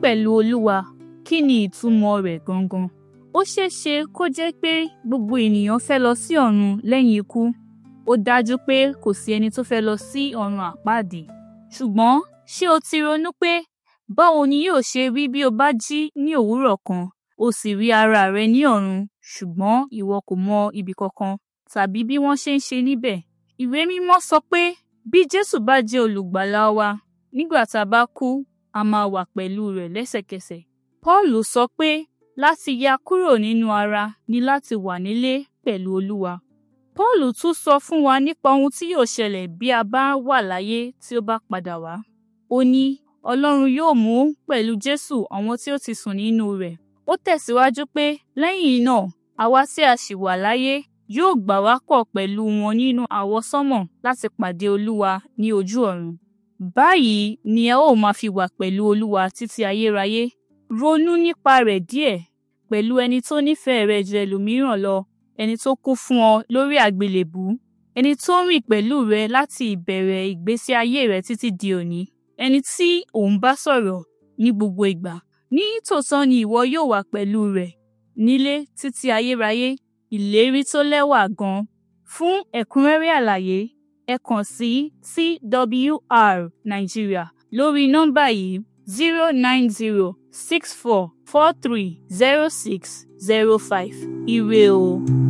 pẹ̀lú Olúwa kí ni ìtumọ̀ rẹ̀ gangan? Ó ṣeé ṣe kó jẹ́ pé gbogbo ènìyàn fẹ́ lọ sí ọ̀run lẹ́yìn ikú. Ó dájú pé kò sí ẹni tó fẹ́ lọ sí ọ̀run àpáàdì. Ṣùgbọ́n ṣé o ti ronú pé báwo ni yóò ṣe rí bí o bá jí ní òwúrọ̀ kan o sì rí ara rẹ ní ọ̀run ṣùgbọ́n ìwọ kò mọ ibi kankan tàbí bí wọ́n ṣe ń ṣe níbẹ̀? Ìwé mímọ́ sọ pé bí Jésù bá jẹ́ olùgbàlà wa nígbà tá a bá kú a máa wà pẹ̀lú rẹ̀ lẹ́sẹ̀kẹsẹ̀. Pọ́ọ̀lù sọ pé láti ya kúrò nínú ara ni láti wà nílé pẹ̀lú Olúwa. Pọ́ọ̀lù tún sọ fún wa nípa ohun tí yóò ṣẹlẹ̀ bí a bá wà láyé tí ó bá padà wá. Ó ní Ọlọ́run yóò mú pẹ̀lú Jésù àwọn tí ó ti sùn nínú rẹ̀. Ó tẹ̀síwájú pé lẹ́yìn náà àwa tí a ṣì wà láyé yóò gbà wá pọ̀ pẹ̀lú wọn nínú àwọsánmọ̀ láti pàdé Olúwa ní ojú ọ̀run. Báyìí ni ẹ ó máa fi wà pẹ̀lú Olúwa títí ayérayé. Ronú nípa rẹ̀ díẹ̀ pẹ̀lú ẹni tó nífẹ̀ẹ́ rẹ ju ẹlòmíràn lọ, ẹni tó kú fún ọ lórí àgbélébùú, ẹni tó ń rìn pẹ̀lú rẹ láti ìbẹ̀rẹ̀ ìgbésí ayé rẹ títí di òní, ẹni tí ò ń bá sọ̀rọ̀ ní gbogbo ìgbà. Ní tòótọ́ ni ìwọ yóò wà pẹ̀lú rẹ̀ nílé títí ayérayé, ìlérí tó lẹ́wà gan. Fún ẹ̀kúnrẹ́rẹ́ àlàyé, ẹ kàn sí TWR Nigeria lórí nọ́mbà yìí zero nine zero six four four three zero six zero five. Ire o.